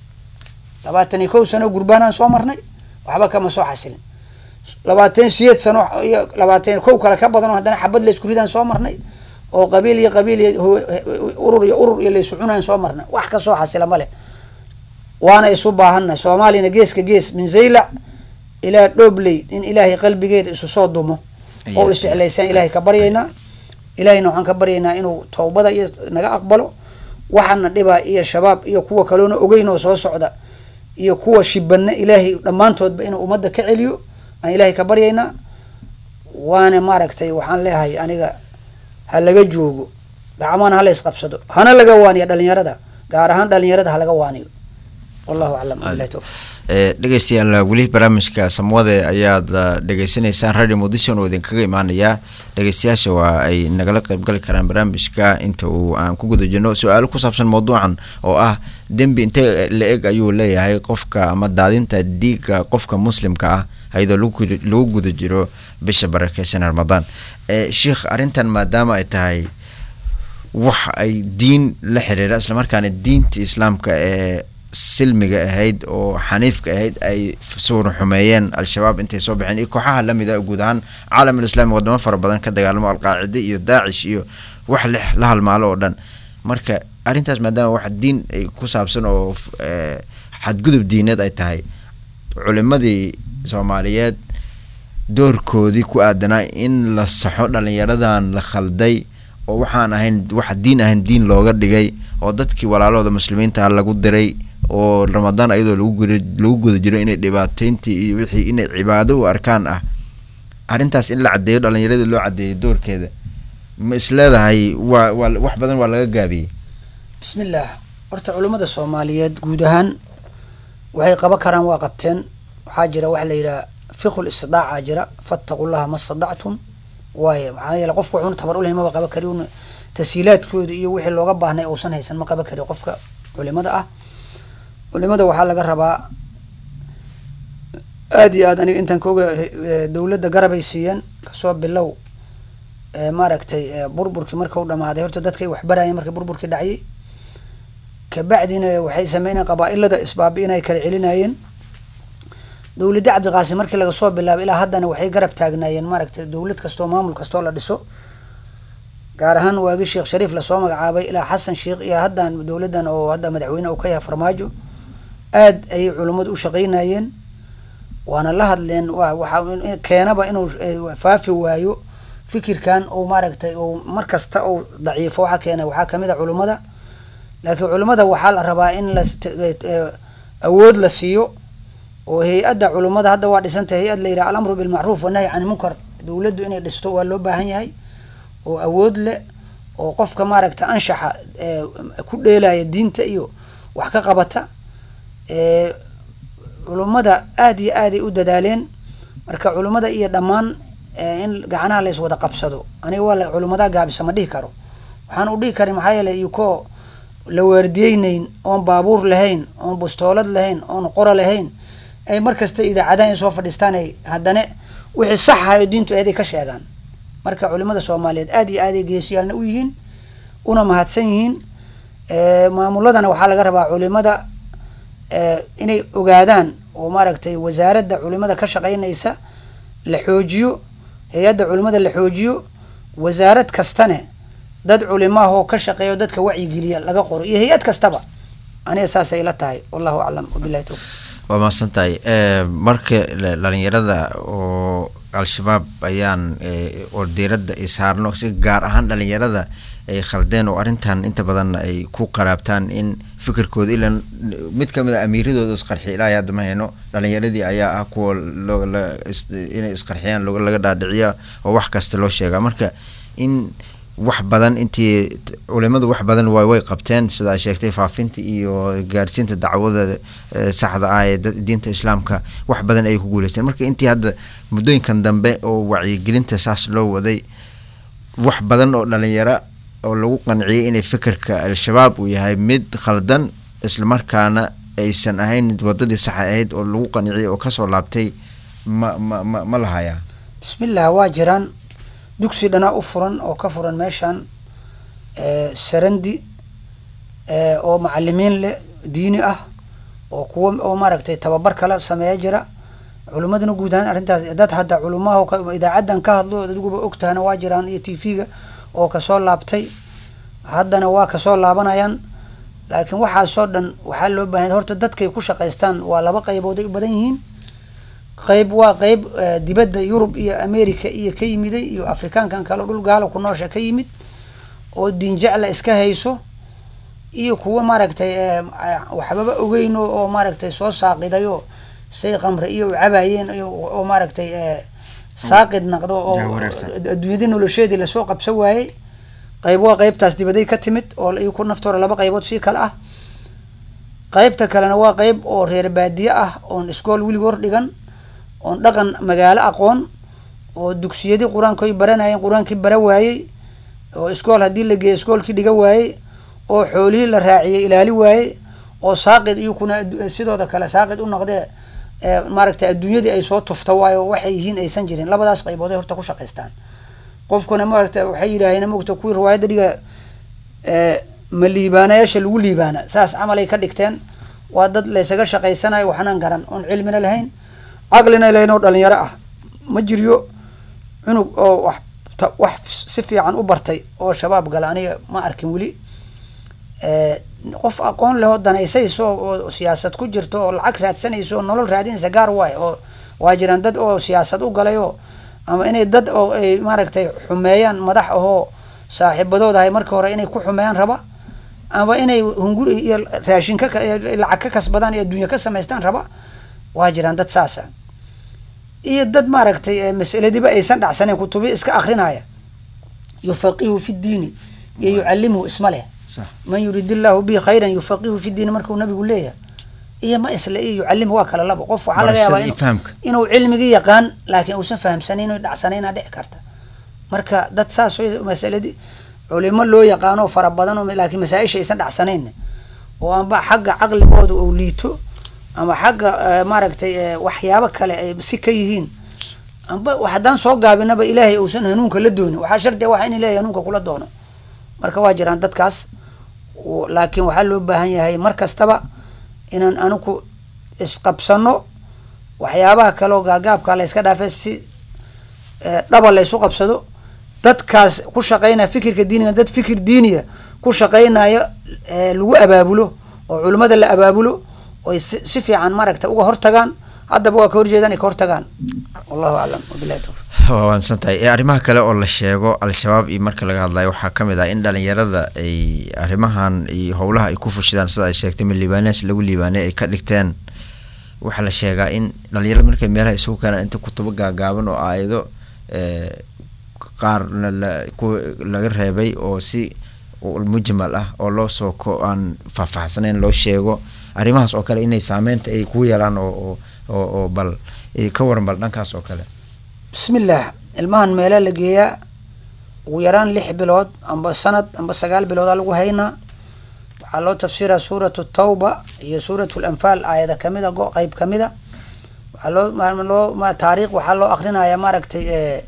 labaatan iyo kow sano gurbaanaan soo marnay waxba kama soo xasilin labaatan siyeed sano iyo labaatan kow kale ka badan oo haddana xabad laysku ridaan soo marnay oo qabiil iyo qabiil iyo urur iyo urur iyo laysu cunaan soo marnay wax ka soo xasila ma leh waana isu baahannahay soomaaliyana geeska gees min zaylac ilaa dhoobley in ilaahay qalbigeeda isu soo dumo oo isjeclaysaan ilaahay ka baryaynaa ilaahayna waxaan ka baryaynaa inuu tawbada iyo naga aqbalo waxaana dhibaa iyo shabaab iyo kuwa kaloona ogeyn oo soo socda iyo kuwa shibana ilaahay dhammaantoodba inuu ummadda ka celiyo aan ilaahay ka baryaynaa waana maaragtay waxaan leeyahay aniga ha laga joogo gacmana hala isqabsado hana laga waaniyo dhalinyarada gaar ahaan dhalinyarada ha laga waaniyo wallahu aclam bilahi towfiq dhegeystayaal weli barnaamijka samwade ayaad dhegeysanaysaan radio muqdishon oo idinkaga imaanayaa dhegeystayaasha waa ay nagala qeybgali karaan barnaamijka inta uu aan ku guda jirno su-aalo ku saabsan mawduucan oo ah dembi inte la eg ayuu leeyahay qofka ama daadinta diiga qofka muslimka ah ayadoo lagu guda jiro bisha barakeysan ramadaan sheikh arrintan maadaama ay tahay wax ay diin la xiriira islamarkaana diinta islaamka ee silmiga ahayd oo xaniifka ahayd ay suura xumeeyeen al-shabaab intay soo baxeen iyo kooxaha lamida guud ahaan caalamul islami wadamo fara badan ka dagaalamo alqaacide iyo daacish iyo wax le la halmaalo oo dhan marka arrintaas maadaama wax diin ay ku saabsan oo xadgudub diineed ay tahay culimadii soomaaliyeed doorkoodii ku aadanaa in la saxo dhalinyaradan la khalday oo waxaan ahayn wax diin ahayn diin looga dhigay oo dadkii walaalahooda muslimiinta lagu diray oo ramadaan ayadoo lagu guri lagu guda jiro inay dhibaateyntii iyo wixii inay cibaado u arkaan ah arrintaas in la caddeeyo dhalinyaradii loo caddeeyo doorkeeda ma isleedahay waa waa wax badan waa laga gaabiyey bismillaah horta culummada soomaaliyeed guud ahaan waxay qaban karaan waa qabteen waxaa jira waxa la yidhaha fiqul istidaaca jira fattaqu llaha ma stadactum waaye maxaa yeele qofka wuxuuna tabar ulahay maba qaban kari un tashiilaadkooda iyo wixii looga baahnay uusan haysan ma qaban kari qofka culimada ah culimada waxaa laga rabaa aada iyo aad aniga intaan kaoga dowladda garabay siiyeen kasoo bilow maaragtay burburkii marka u dhamaaday horta dadkay waxbarayeen markii burburkii dhaciyay kabacdina waxay sameynayeen qabaa-ilada isbaabi inay kala celinayeen dowladda cabdiqaasim markii laga soo bilaabay ilaa haddana waxay garab taagnaayeen maaragtay dowlad kastoo maamul kastoo la dhiso gaar ahaan waagi sheekh shariif lasoo magacaabay ilaa xasan sheekh iyo haddan dowladdan oo hadda madaxweyne uu ka yahay farmaajo aad ayay culummadu u shaqeynayeen waana la hadleen wa waxa keenaba inuu faafi waayo fikirkan uu maaragtay uu mar kasta uu daciifo waxa keena waxaa kamid a culummada laakiin culimmada waxaa la rabaa in la awood la siiyo oo hay-adda culummada hadda waa dhisantay hay-ad la yidhaha alamru bilmacruuf wanahyi can munkar dowladdu inay dhisto waa loo baahan yahay oo awood leh oo qofka maaragta anshaxa ku dheelaya diinta iyo wax ka qabata culummada aada iyo aaday u dadaaleen marka culummada iyo dhammaan in gacanaha la iswada qabsado aniga waa la culummadaha gaabisa ma dhihi karo waxaan u dhihi karin maxaa yeeley iyukoo la waardiyeynayn oon baabuur lahayn oon bustoolad lahayn oon qora lahayn ay markasta idaacadaha in soo fadhiistaan ay haddana wixii sax ahayo diintu eeday ka sheegaan marka culimada soomaaliyeed aada iyo aaday geesiyaalna u yihiin una mahadsan yihiin maamuladana waxaa laga rabaa culimada inay ogaadaan oo maaragtay wasaaradda culimada ka shaqeynaysa la xoojiyo hay-adda culimada la xoojiyo wasaarad kastane dad culimaahoo ka shaqeeyo dadka wacyigeliya laga qoro iyo hay-ad kastaba aniga saasay ila tahay wallahu aclam wabilahi towfiq waa mahadsan tahay marka dhalinyarada oo al-shabaab ayaan oo diiradda ay saarno si gaar ahaan dhalinyarada ay khaldeen oo arrintan inta badan ay ku qaraabtaan in fikirkooda ilan mid kamid a amiiradooda isqarxiy ilaahay hadda ma hayno dhalinyaradii ayaa ah kuwa inay isqarxiyaan laga dhaadhiciya oo wax kasta loo sheegaa marka in wax badan intii culimadu wax badan way way qabteen sida ay sheegtay faafinta iyo gaarsiinta dacwada saxda ah ee diinta islaamka wax badan ayay ku guuleysteen marka intii hadda muddooyinkan dambe oo wacyigelinta saas loo waday wax badan oo dhalinyaro oo lagu qanciyay inay fikirka al-shabaab uu yahay mid khaldan islamarkaana aysan ahayn wadadii saxa ahayd oo lagu qanciyay oo kasoo laabtay ma ma ma ma lahayaa bismillah waa jiraan dugsi dhanaa u furan oo ka furan meeshan sarandi oo macalimiin leh diini ah oo kuwa oo maaragtay tababar kala sameeya jira culimaduna guud ahaan arrintaas dad hadda culimaha idaacaddan ka hadlo adiguba ogtahana waa jiraan iyo t v-ga oo kasoo laabtay haddana waa kasoo laabanayaan laakiin waxaasoo dhan waxaa loo baahanya horta dadkay ku shaqaystaan waa laba qaybood ay u badan yihiin qayb waa qayb dibadda yurub iyo america iyo ka yimiday iyo afrikaankan kale dhul gaalo ku noosha ka yimid oo diinjecla iska hayso iyo kuwa maaragtay waxbaba ogeyn oo maaragtay soo saaqidayo say qamre iyo u cabayeen oo maaragtay saaqid naqdo oo adduunyadii nolosheedii lasoo qabsan waayey qayb waa qaybtaas dibaday ka timid oo ku naftoora laba qaybood sii kale ah qaybta kalena waa qayb oo reer baadiye ah oon iskool weligoor dhigan oon dhaqan magaalo aqoon oo dugsiyadii qur-aankoy baranayeen qur-aankii bara waayey oo iskool haddii la geeyay iskoolkii dhiga waayey oo xoolihii la raaciyey ilaali waayey oo saaqid iyo kuna sidooda kale saaqid u noqdee maaragtay adduunyadii ay soo tufta waayo waxay yihiin aysan jirin labadaas qaybood ay horta ku shaqaystaan qofkuna maaragta waxay yidhaaheen mogta kuwii riwaayadda dhiga ma liibaanayaasha lagu liibaana saas camal ay ka dhigteen waa dad laysaga shaqaysanayo waxnaan garan oon cilmina lahayn caqlina lahayn oo dhalinyaro ah ma jiryo cunug oo wax wax si fiican u bartay oo shabaab gala aniga ma arkin weli qof aqoon leh oo danaysayso oo siyaasad ku jirto oo lacag raadsanayso oo nolol raadinaysa gaar waayo oo waa jiraan dad oo siyaasad u galay oo ama inay dad oo ay maaragtay xumeeyaan madax ahoo saaxiibadooda ahay marka hore inay ku xumeeyaan raba ama inay hunguri iyo raashin ka lacag ka kasbadaan iyo adduunya ka samaystaan raba waa jiraan dad saasa iyo dad maaragtay masaladiiba aysan dhacsaneyn kutubi iska akrinaya yufaqihu fi diini iyo yucalimuhu isma leh man yurid illahu bihi khayran yufaqihu fi diini markuu nabigu leeyahay iyo ma isle iyo yucalimu waa kala labo qof waxaa laga yaabaa inuu cilmigii yaqaan laakiin uusan fahamsanayn o dhacsanayna dhici karta marka dad saas masaladii culimo loo yaqaano fara badan laakiin masaa-isha aysan dhacsanayn oo anba xagga caqligooda ou liito ama xagga maaragtay waxyaabo kale ay si ka yihiin amba haddaan soo gaabinaba ilaahay uusan hanuunka la doonin waxaa shardia waxa in ilahay hanuunka kula doono marka waa jiraan dadkaas laakiin waxaa loo baahan yahay mar kastaba inaan anigu isqabsano waxyaabaha kaleoo gaagaabka la yska dhaafe si dhaba la ysu qabsado dadkaas ku shaqeynaya fikirka diiniga dad fikir diiniya ku shaqeynaya lagu abaabulo oo culimmada la abaabulo oy si fiican maaragta uga hortagaan haddaba waa ka horjeedaan ay ka hortagaan wallahu aclam wabilahi tawfiq waa waansan tahay arrimaha kale oo la sheego al-shabaab iyo marka laga hadlayo waxaa kamid ah in dhalinyarada ay arrimahan iyo howlaha ay ku fushidaan sida ay sheegtay min libanes lagu liibaanay ay ka dhigteen waxaa la sheegaa in dhalinyarada markay meelaha isugu keenaan inta kutubo gaagaaban oo aayado qaarna la ku laga reebay oo si mujmal ah oo loo soo ko aan faahfaahsanayn loo sheego arrimahaas oo kale inay saameynta ay ku yeelaan oo oo oo bal ka waran bal dhankaas oo kale bismillaah ilmahan meelaa la geeyaa ugu yaraan lix bilood amba sanad amba sagaal biloodaa lagu haynaa waxaa loo tafsiraa suuratu tawba iyo suuratu lanfaal aayada kamida go qeyb kamida waxaa loo loo taariikh waxaa loo akrinaya maaragtay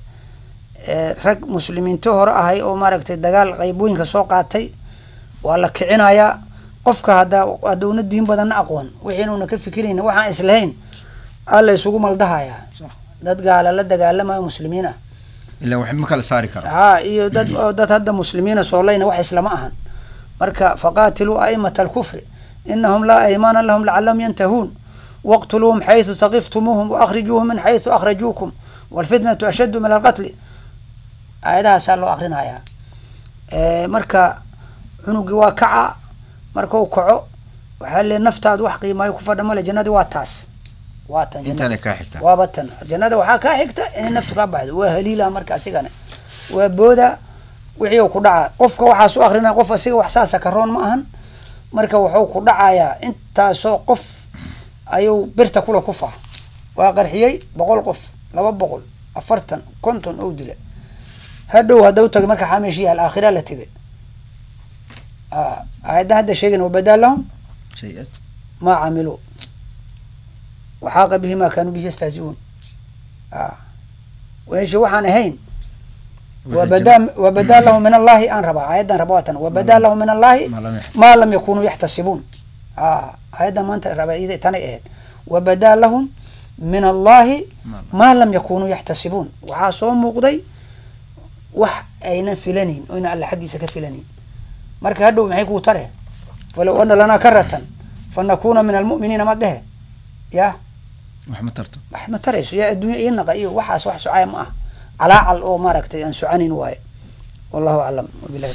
rag muslimiinto hore ahay oo maaragtay dagaal qeybooyinka soo qaatay waa la kicinayaa qofka haddaa haddowna diin badanna aqoon wixii inuuna ka fikirayna waxaan islahayn alla isugu maldahayaa dad gaala la dagaalamayo muslimiin ah ila wax ma kala saari kara ha iyo dad dad hadda muslimiina soolayna wax islama ahan marka faqaatiluu a'imata alkufri inahum laa aymaana lahum lacalahum yantahuun waqtuluuhum xaysu taqiftumuuhum waakrijuuhum min xaysu akhrajuukum walfitnatu ashaddu min alqatli aayadahaasaa loo akrinayaa marka cunugii waa kaca markau kaco waxaa le naftaadu wax qiimaayo ku fadha male jannadii waa taas waa tan intaana kaa xigta waaba tan jannada waxaa kaa xigta inay naftu kaa baxdo waa haliila marka asigana waa booda wixii ku dhaca qofka waxaas u akrinaya qof asiga wax saasa karoon ma ahan marka wuxuu ku dhacayaa intaasoo qof ayuu birta kula kufa waa qarxiyey boqol qof laba boqol afartan konton ou dila hadhow hadda tagay marka xameeshiya alaakhira la tegay aayadda hadda sheegan wabadaa lahum maa camiluu waxaaqa bihi maa kaanuu bihi yastahziuun meesha waxaan ahayn wabadaa wabadaa lahum min allahi aan rabaa aayaddan raba waatan wabadaa lahum min allahi maa lam yakunuu yaxtasibuun aayaddan maanta raba tanay ahayd wabadaa lahum min allahi maa lam yakunuu yaxtasibuun waxaa soo muuqday wax aynan filanayn oyna alla xaggiisa ka filanayn marka hadhow maxay kuu tare falow ana lanaa karatan fanakuna min almu'miniina ma dhehe ya wax ma tarto wax ma tarayso yaa adduunya ii naqa iyo waxaas wax socaya ma ah calaacal oo maaragtay aan socanin waaye wallahu aclam wabilahi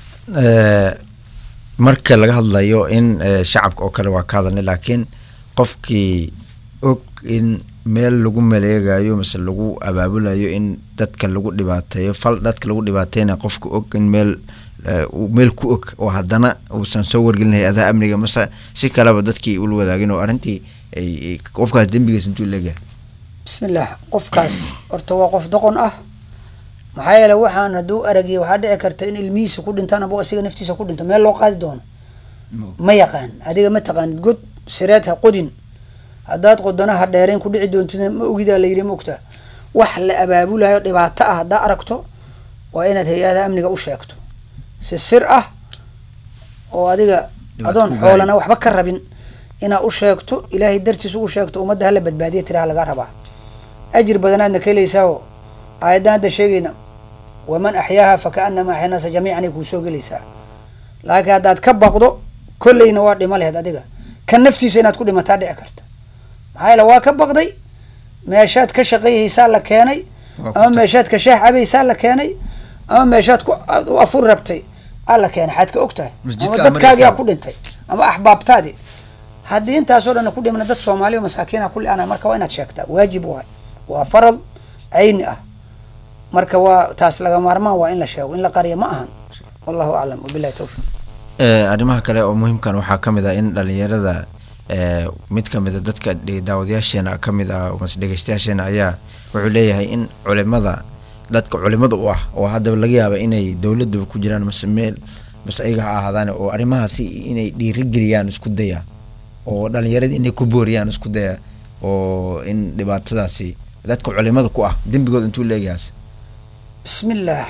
marka laga hadlayo in shacabka oo kale waa ka hadalnay laakiin qofkii og in meel lagu maleegayo mise lagu abaabulayo in dadka lagu dhibaateeyo fal dadka lagu dhibaateyna qofka og in meel meel ku og oo haddana uusan soo wargelin hay-adaha amniga mase si kaleba dadkii ula wadaagin oo arrintii qofkaas dembigiis intuu leegahay bismillah qofkaas horta waa qof doqon ah maxaa yeele waxaan hadduu aragiya waxaa dhici karta in ilmihiisa ku dhintaan aba asiga naftiisa ku dhinto meel loo qaadi doono ma yaqaan adiga ma taqaanid god sireed ha qodin haddaad qodana ha dheerayn ku dhici doontid ma ogidaa la yidhi ma ogtaa wax la abaabulayo dhibaato ah haddaa aragto waa inaad hay-adaha amniga u sheegto si sir ah oo adiga adoon xoolana waxba ka rabin inaad u sheegto ilaahay dartiis ugu sheegto ummadda hala badbaadiya tiraha lagaa rabaa ajir badanaadna ka helaysaao aayaddan hadda sheegayna waman axyaaha fa kaanamaa axya naasa jamiican ay kuu soo gelaysaa laakiin haddaad ka baqdo kolleyna waa dhimo laheyd adiga kan naftiisa inaad ku dhimataa dhici karta maxaa yeele waa ka baqday meeshaad ka shaqayhaysaa la keenay Waa ku ama tag- meeshaad ka shaah cabaysaa la keenay ama meeshaad ku aad u afur rabtay aa la keenay xaad ka og tahay Masjidka ama aad dadkaagiyaa maraysaa. ku dhintay ama axbaabtaadii haddii intaasoo dhan ku dhimana dad soomaaliya masaakiina ku li-ana marka waa inaad sheegtaa waajib waay waa farad cayni ah marka waa taas laga maarmaan waa in la sheego in la qariyo ma ahan wallahu aclam wabilahi towfiq Ee, arrimaha kale oo muhiimkan waxaa ka mid ah in dhalinyarada ee, mid ka mid a dadka dhe- daawadayaasheena ka mid ah mase dhegeystayaasheena ayaa wuxuu leeyahay in culimada dadka culimada u ah oo haddaba laga yaaba inay dowladaba ku jiraan mase meel mase ayaga ha ahaadaan oo arrimahaasi inay dhiirigeliyaan isku daya oo dhalinyarada inay ku booriyaan isku daya oo in dhibaatadaasi dadka culimada ku ah dembigooda intuu leegayaas bismillaah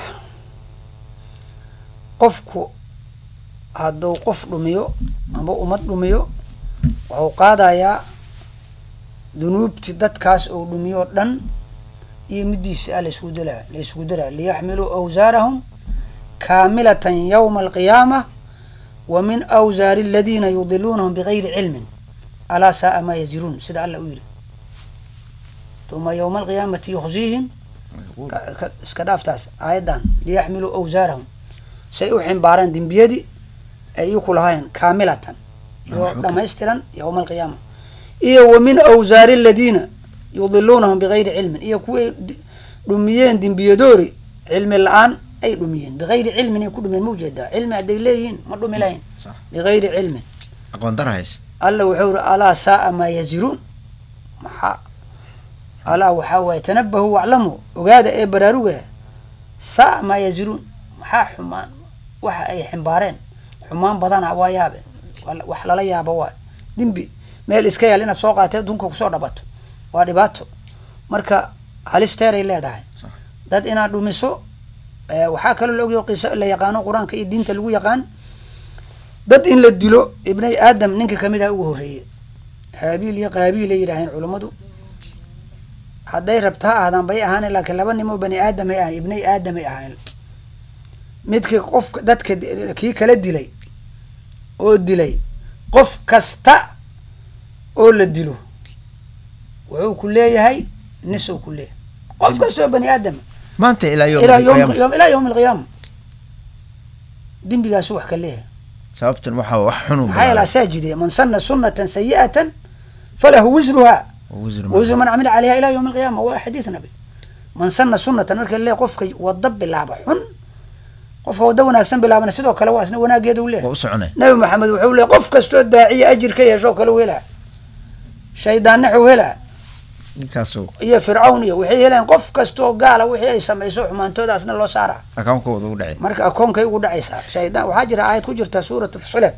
qofku hadduu qof dhumiyo amba ummad dhumiyo wuxuu qaadayaa dunuubti dadkaas uu dhumiyo o dhan iyo midiisa ah laysku dala laysku daraa liyaxmiluu awsaarahum kaamilatan yowma alqiyaama wa min awsaari aladiina yudiluunahum bigayri cilmin alaa saaa maa yaziruun sida alla u yidhi uma yowma alqiyaamati yukhziihim ka- ka- iska dhaaftaas aayadan liyaxmiluu awsaarahum say u ximbaaraan dembiyadii ay iku lahaayeen kaamilatan iyo Ah, okay. dhamaystiran yowma alqiyaama iyo wa min awsaari aladiina yudiluunahum bigayri cilmin iyo kuway di- dhumiyeen dembiyadoori cilmi la-aan ay dhumiyeen bigayri cilmin ay ku dhumiyeen ma ujeedaa cilmi hadday leeyihiin ma dhumi lahayn Sax. bigayri cilmin aqoon darahays alla wuxuu iri alaa saaa maa yaziruun maxaa alaa waxaa waaye tanabahu waclamu ogaada ee baraaruga saaa maa yaziruun maxaa xumaan waxa ay ximbaareen xumaan badana waa yaabe Wal- wax lala yaabo waa dembi meel iska yaal inaad soo qaatee dunka kusoo dhabato waa dhibaato marka halisteeray leedahay Sax. dad inaad dhumiso eh, waxaa kaloo la ogyaho qiso la yaqaano qur-aanka iyo diinta lagu yaqaan dad in la dilo ibnay aadam ninka kamid ah ugu horreeye haabiil iyo qaabiil ay yidhaaheen culummadu hadday rabta ha ahdaan bay ahaan laakiin laba nimo bani aadamay ahayn ibnay aadamay ahayn midkii qofka dadka di- kii kala dilay oo dilay qof kasta oo la dilo wuxuu ku leeyahay nisuu ku leeyahay qof kasta oo bani aadama maanta ilaa yowm ilaa alqiyaama. yom ilaa yowm alqiyaama dembigaasu wax ka leeyahay sababtan waxaa wax xunu maxaa yeele asaa jide man sana sunatan sayi'atan falahu wisruha wisru man camila calayha ilaa yowm alqiyaama waa xadiid nabi man sana sunatan marka le qofka wada bilaaba xun qofka wada wanaagsan bilaabana sidoo kale waa isna wanaageeda u waa leeyahay u soconay nabi maxamed wuxuu leeyahy qof kastoo daaciya ajir ka yeesho kale u helaa shaydaannaxuu helaa ninkaasoo iyo fircawn iyo waxay helayaan qof kastoo gaala wixii ay samayso xumaantoodaasna loo saaraa akaankooda u dhacay marka akoonkay ugu dhacaysaa shaydaan waxaa jira aayad ku jirta suuratu fusilat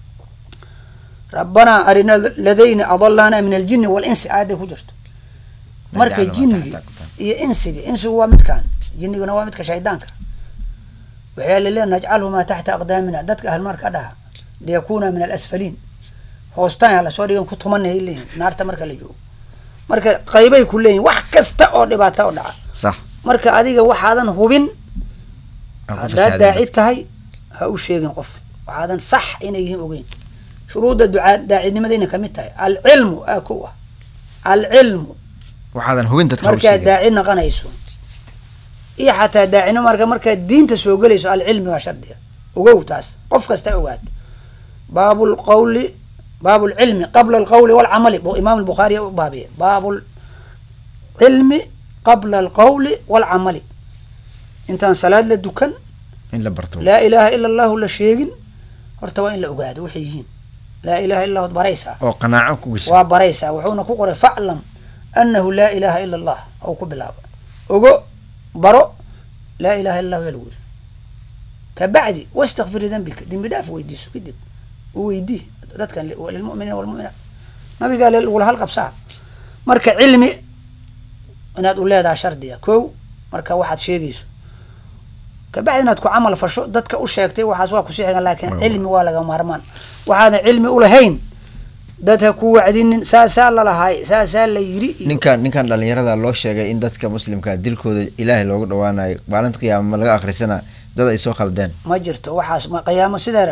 rabbanaa arina ladayni adalaana min aljini walinsi aayaday ku jirto marka Najcalhumaa jinnigi taxta aqdaam. iyo insiga insigu waa midkaan jinniguna waa midka shaydaanka waxaa laleeya najcalhumaa taxta aqdaamina dadka ahlmarka dhaha liyakuna min alasfaliin hoostaan lasoo dhigan ku tumanay leeyihin naarta marka la joogo marka qaybay ku leeyihin wax kasta oo dhibaata oo dhaca sax marka adiga waxaadan hubin aan ku haddaad fasaadin daaci tahay ha u sheegin qof waxaadan sax inay yihiin ogeyn shuruudda ducaa daacidnimadayna kamid tahay alcilmu aa kow ah alcilmu waxaadan hubin dadka markaad hawshiga daaci naqanayso iyo xataa daacino marka markaad diinta soo gelayso alcilmi waa shardiga ogow taas qof kasta ogaato baabu lqawli baabu lcilmi qabla alqawli walcamali bu imaam albukhaari u baabiye baabu lcilmi qabla alqawli walcamali intaan salaad la dukan in la barto laa ilaaha ila allahu la sheegin horta waa in la ogaado waxay yihiin laa ilaha illa allahu baraysaa oo qanaaco ku gashay waa baraysaa wuxuuna ku qoray faclam anahu laa ilaha ila allah ou ku bilaaba ogo baro laa ilaha illa allahu yaa lagu yiri kabacdi wastakfiri dambika dembi dhaaf weydiiso kadib u weydii dadkan li- lilmuminiina walmuminaat nabigaa le- lagula halqabsaa marka cilmi inaad u leedaha shardiga kow marka waxaad sheegayso kabacdi inaad ku camal fasho dadka u sheegtay waxaas waa kusii xigan laakiin Waa. cilmi waa laga maarmaan waxaadan cilmi ulahayn dad ha ku wacdinin saasaa lalahaay saasaa la yiri iyo- ninkan ninkan dhalinyarada loo sheegay in dadka muslimka dilkooda ilaahay loogu dhawaanayo maalinta qiyaama ma laga akhrisana dad ay soo khaldeen ma jirto waxaas ma qiyaamo sidaa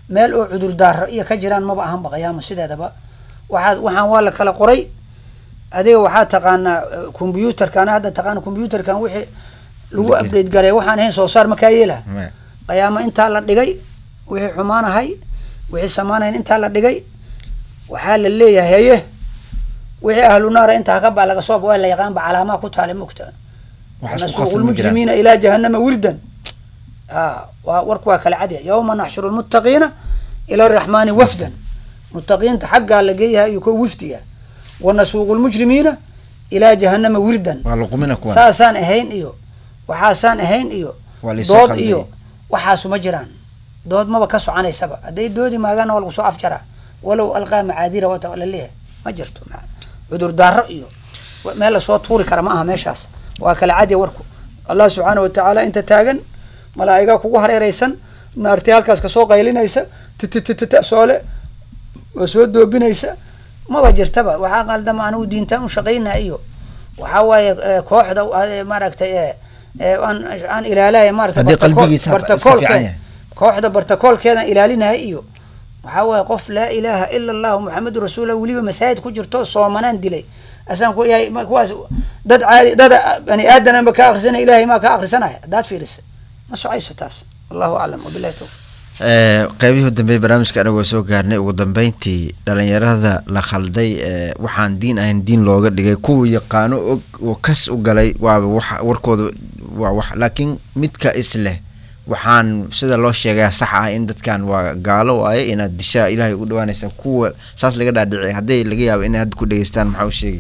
meel oo cudurdaaro iyo ka jiraan maba ahanba qiyaamo sideedaba waxaad waxaan waa la kala qoray adiga waxaa taqaanaa combyuutarkan hadda taqaana combyuutarkan wixii lagu update garay waxaan ahayn soo saar makaa yeela qiyaamo intaa la dhigay wixii xumaanahay wixii samaanayn intaa la dhigay waxaa la leeyahay haye wixii ahlu naara intaa ka baa laga soo waa la yaqaan ba calaamaha ku taale mogta nasuuqu lmujrimiina ilaa jahanama wirdan a waa warku waa kala cadya yawma naxshuru lmuttaqiina ila araxmaani wafdan muttaqiinta xaggaa la geeyahay iyo kuwa wifdiga wa nasuuqu lmujrimiina ilaa jahanama wirdan saasaan ahayn iyo waxaasaan ahayn iyo dood iyo waxaasu ma jiraan dood maba ka soconaysaba hadday doodi maagaana waa lagu soo afjaraa walow alqaa macaadira wata la leeyahay ma jirto cudurdaaro iyo meel lasoo tuuri kara ma aha meeshaas waa kala cadya warku allah subxaana watacaala inta taagan malaa'iga kugu hareereysan naarti halkaas kasoo qaylinaysa titititita soole oo soo doobinaysa maba jirtaba waxaa qaldama anigu diintaan u shaqaynaa iyo waxaa waaye kooxda maaragtay aan ilaalaya maarata bartakoolke kooxda bartakoolkeedan ilaalinaya iyo waxaa waaye qof laa ilaaha ila allahu muxamadu rasuullah weliba masaajid ku jirto soomanaan dilay asaan ku yahay kuwaas dad caadi dad bani aadananba ka akrisana ilahay maa ka akrisanaya haddaad fiirisa ma socayso taas wallahu aclam wabilahi towfiq qeybihii dambe barnaamijka anagoo soo gaarnay ugu dambeyntii dhalinyarada la khalday waxaan diin ahayn diin looga dhigay kuwa yaqaano og oo kas u galay waaba wax warkooda waa wax laakiin midka isleh waxaan sida loo sheegaya sax ah in dadkan waa gaalo waaye inaad dishaa ilaahay ugu dhawaanaysa kuwa saas laga dhaadhicay hadday laga yaabo inay hadda ku dhegeystaan maxaa u sheegay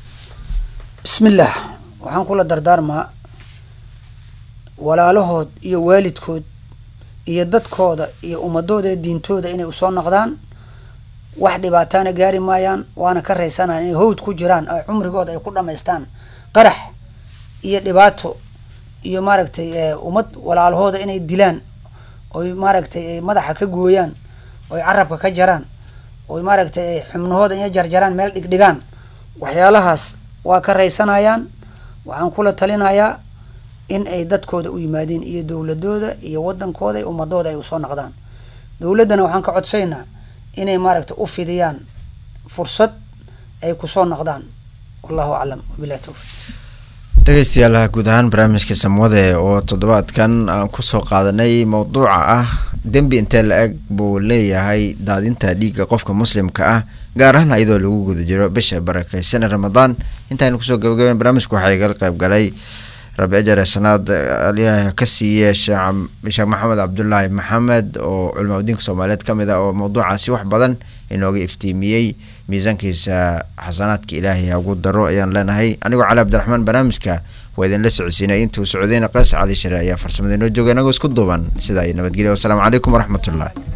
bismi illaah waxaan kula dardaarmaa walaalahood iyo waalidkood iyo dadkooda iyo ummadooda diintooda inay usoo noqdaan wax dhibaataana gaari maayaan waana ka raysanaan inay hawd ku jiraan oo cumrigooda ay ku dhamaystaan qarax iyo dhibaato iyo maaragtay ummad walaalahooda inay dilaan oy maaragtay madaxa ka gooyaan oy carabka ka jaraan oy maaragtay xubnahooda inay jarjaraan meel dhigdhigaan waxyaalahaas waa ka raysanayaan waxaan kula talinayaa in ay dadkooda u yimaadeen iyo dowladooda iyo wadankooda iyo ummadooda ay usoo noqdaan dowladdana waxaan ka codsaynaa inay maaragtay u fidiyaan fursad ay kusoo noqdaan wallahu aclam wabilahi towfiq dhegeystayaal guud ahaan barnaamijka samwade oo toddobaadkan aan kusoo qaadanay mowduuca ah dembi intee la-eg buu leeyahay daadinta dhiigga qofka muslimka ah gaar ahaan iyadoo lagu guda jiro bisha barakeysan ramadaan intaaynu kusoo gabagaben barnaamijka waxaa igala qayb galay rabi ajare sanaad aliyaah ka siiye sheekh maxamed cabdulaahi maxamed oo culmaa udiinka soomaaliyeed ka mid ah oo mawduucaasi wax badan inooga iftiimiyey miisaankiisa xasanaadka ilaahay hagu daro ayaan leenahay anigoo cali cabdiraxmaan barnaamijka waa idinla socodsiinay intuu socdayna qays cali share ayaa farsamada inoo jooga inagoo isku duuban sidaa iyo nabadgelya wasalaamu calaykum waraxmatullah